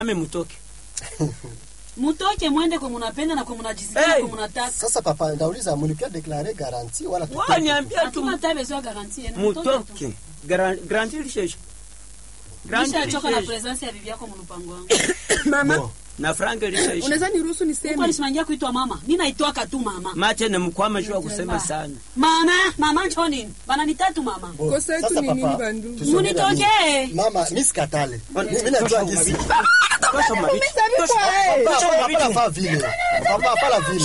ame mutoke mutoke mwende kwa munapenda na kwa munajisikia Hey! kwa munataka Sasa papa, ndauliza mlikuwa deklare garanti wala wao tutoke? niambia tu hatuna tabezo garantie ni mutoke tu mutoke Gran- garanti lishesha garanti nishachoka na lishesha presence ya bibi yako mlupango wangu mama Bo, na franga lishesha unaweza niruhusu kwa niseme nisimangia kuitwa mama mimi naitwaka tu mama mate na mkwama jua kusema sana mama mama njo nini bananitatu mama bo. Kosa yetu Sasa ni papa, nini, bandu? tusongee na Munitoke. mimi. Mama, mimi sikatale. Mimi najua gisi. tosha mabichi Umesabikwa, eh. Papa, papa, papa, papa vile. Papa, papa vile.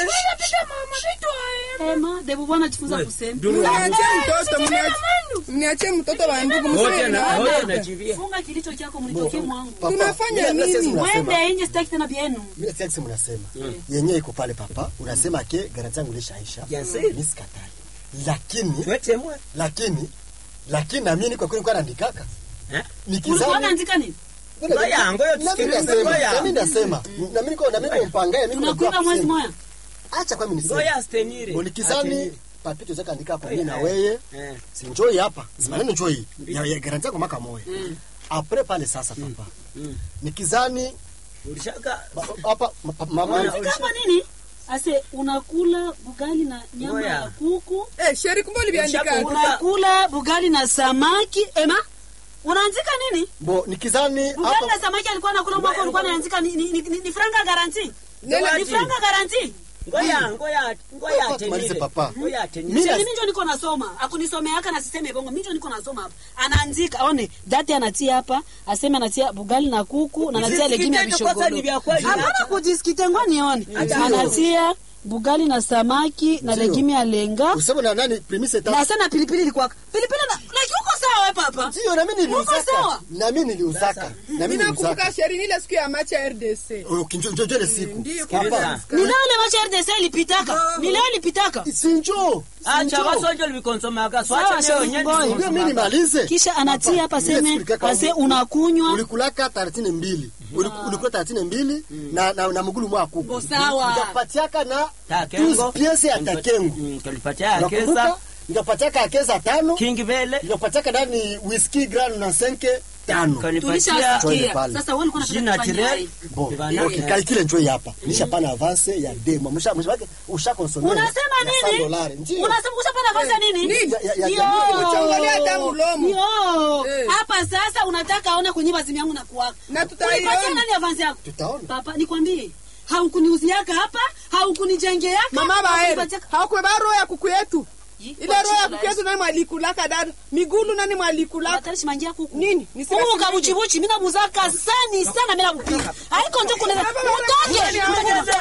ema debu bwana jifunza We, kusema duru. Mniachie mtoto mniachie- mniachie mtoto wa ndugu wote mseme na wote mnaona. najivia funga kilicho chako mlitoke mwangu Papa, Tunafanya mimi nasikia nini? mnasema. mwende nje sitaki tena bienu Mimi nasikia kisi mnasema. Yenyewe iko pale papa, unasema ke garanti yangu ilishaisha. Yes. Mimi sikatale. Lakini wete mwe lakini lakini na mimi kwa kweli kwa naandikaka. Eh? ulikuwa Nikizani unaandika nini Ngoja, ngoja na mimi tusikilize, nasema, ngoja. na mimi nasema, na mimi niko na mimi mpangaye mimi tunakwenda mwezi moya Acha kwa mimi niseme. ngoja astenire Bonikizani papito zaka andika hapo mimi na Eh. wewe. eh sinjoi hapa simaneno njoi ya, ya garanti yako maka moya apre pale sasa papa mm. nikizani ulishaka ba- hapa ma- pa- mama Ngoja. kama nini ase unakula bugali na nyama Ngoja. ya kuku Eh, sheri kumbe uliviandika Ushakumbuka- unakula bugali na samaki ema unaanzika nini bo nikizani bugali na hapa samaki alikuwa nakula mwako ulikuwa naanzika ni, ni, ni, ni franga garanti Nela- ni franga garanti ngoja ngoja ngoja Papa, tumalize atenire papa. ngoja atenire Mimi Sasa na- mimi ndio niko nasoma akunisomeaka na siseme bongo mimi ndio niko nasoma hapa anaandika aone dati anatia hapa aseme anatia bugali na kuku na anatia Jisikite legimi ya ndio kwanza ni vya kweli. hapana Acha. kujisikite ngwa nione Acha. anatia bugali na samaki na Ndio. legimi ya lenga useme na nani premise na tatu sana pilipili ilikuwa pilipili na like uko sawa wewe papa sio na mimi Uko niliuzaka sawa? na mimi niliuzaka na mimi Mimi nakumbuka niliuzaka sheri ile siku ya macha ya RDC. ukinjo njo ile siku Ndio, Sikiliza. papa. ni leo ile macha RDC ilipitaka ni leo ilipitaka sinjo acha wasonjo livikonsomaka Sawa, swacha leo Sheri nyeni Boy. ndio mimi nimalize kisha anatia hapa Ile seme siku ilikaka ase uli- unakunywa ulikulaka taratini mbili Uliku- ulikula taratini mbili na na, na mgulu mwa kuku Bo, sawa. nikapatiaka na Takengo. tuzi piese ya takengo Mm, kalipatia nakumbuka kesa nikapatiaka akeza tano king vele nikapatiaka ndani whisky grand na senke tano kanipatia Twende tulishasikia pale. sasa wewe ulikuwa jina unataka kufanya tirel nini? Bon, Bana- okay, kalikile njoi hapa nishapana avance ya demo msha msha wake usha consommer unasema nini unasema ushapata nafasi ya nini Nini? Ya- ya- ya- Yo. ya- Uchangalia hata mlomo. Yo. Eh. hapa sasa unataka aone kwenye bazimu yangu na kuwaka Na tutaiona. Ulipatia nani avance yako tutaona papa nikwambie haukuniuziaka hapa haukunijengeaka Mama baere. haukunipatia- Haukubeba roho ya kuku yetu. Yi, Ile kwa roho ya jina kuku la yetu nani mwalikulaka dada? Migulu nani mwalikulaka? Unataka shimangia kuku Nini? Niseme Kuku shimangia. kabuchibuchi mimi namuzaka sani sana mimi nakupiga haiko ndio kuna Baba, baba, utoke baba, baba,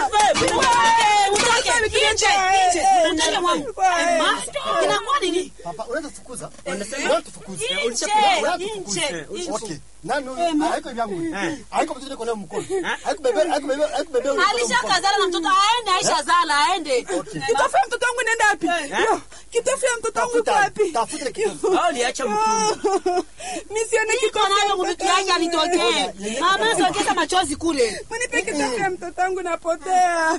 Wewe, utoke Baba, nje baba, nje baba, utoke mwangu baba, Ma, inakuwa nini papa unaweza tufukuza unaweza tufukuza nje nje nje okay nani Eh, ma- haiko vyangu Eh. haiko mtoto kuna mkono haiko bebe haiko bebe haiko bebe alishakazala na mtoto aende aishazala aende Kitofu ya mtoto wangu inaenda wapi? Yo, Kitofu ya mtoto wangu iko wapi? tafuta ile kitu au liacha mtumbo Nisione iko kitofu ya nayo mtoto mvitu yake wangu. alitokee mama sokeza machozi kule Mnipe kitofu ya mtoto wangu napotea.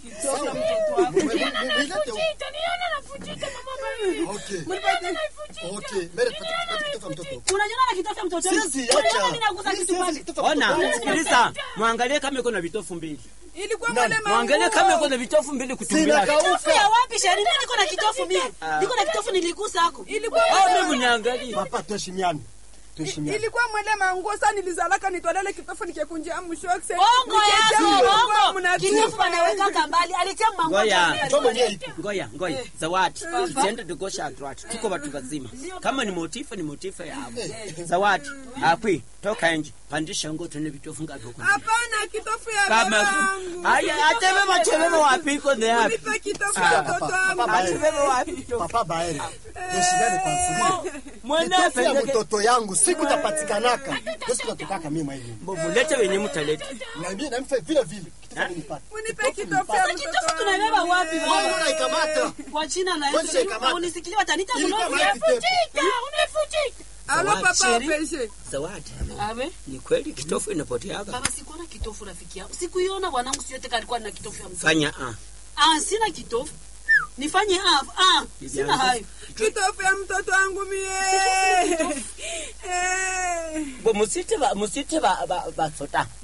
okay okay mbele tupate kitu mtoto unajiona na kitofu ya mtoto sisi Unajiona acha mimi nagusa kitu gani? ona sikiliza mwangalie kama iko na vitofu mbili Ilikuwa Nani? mwale mwangalie kama iko manguo. na vitofu mbili sina kutumbia Kitofu ya kauka wapi sheri mimi niko na kitofu mimi niko na kitofu niligusa hako Ilikuwa au mwale mimi niangalie papa tuheshimiane tuheshimiane ilikuwa mwele manguo sasa nilizalaka nitwalele kitofu nikikunjia mshokse bongo yako bongo kitofu mnatupa wanawekaka mbali alitia mmango Ngoja. njoo mwenyewe ipo ngoya ngoya zawadi tusiende tukosha atwatu tuko watu wazima kama ni motifa ni motifa ya hapo zawadi akwi toka nje pandisha ngo tune vitofu ngapi huko hapana kitofu ya kama babangu aya atebe machebebe wapi iko ne hapi nipe kitofu ya mtoto wangu atebebe wapi papa baere tuheshimiane kwa siri mwana kitofu ya pendeke mtoto yangu siku tapatikanaka ndio siku natokaka mimi mwa hivi mbovu lete wenye mtaleta na mimi na mfe vile vile kitofu nipate Mnipe kitofu ya mtoto kitofu wangu tunabeba wapi wewe bongo unaikamata kwa jina la Wewe Yesu shaikamata. unisikiliwe watanita Ilikuwa mlozi mahali pepo. alo papa Zawadi. apeshe zawadi abe ni kweli kitofu inapoteaga baba sikuona kitofu rafiki yangu sikuiona bwanangu siyote kalikuwa na kitofu ya mtoto fanya ah ah sina kitofu nifanye ah, ah, sina hayo kitofu ya mtoto wangu mie Eh. Bo, musite ba musite ba ba, ba sota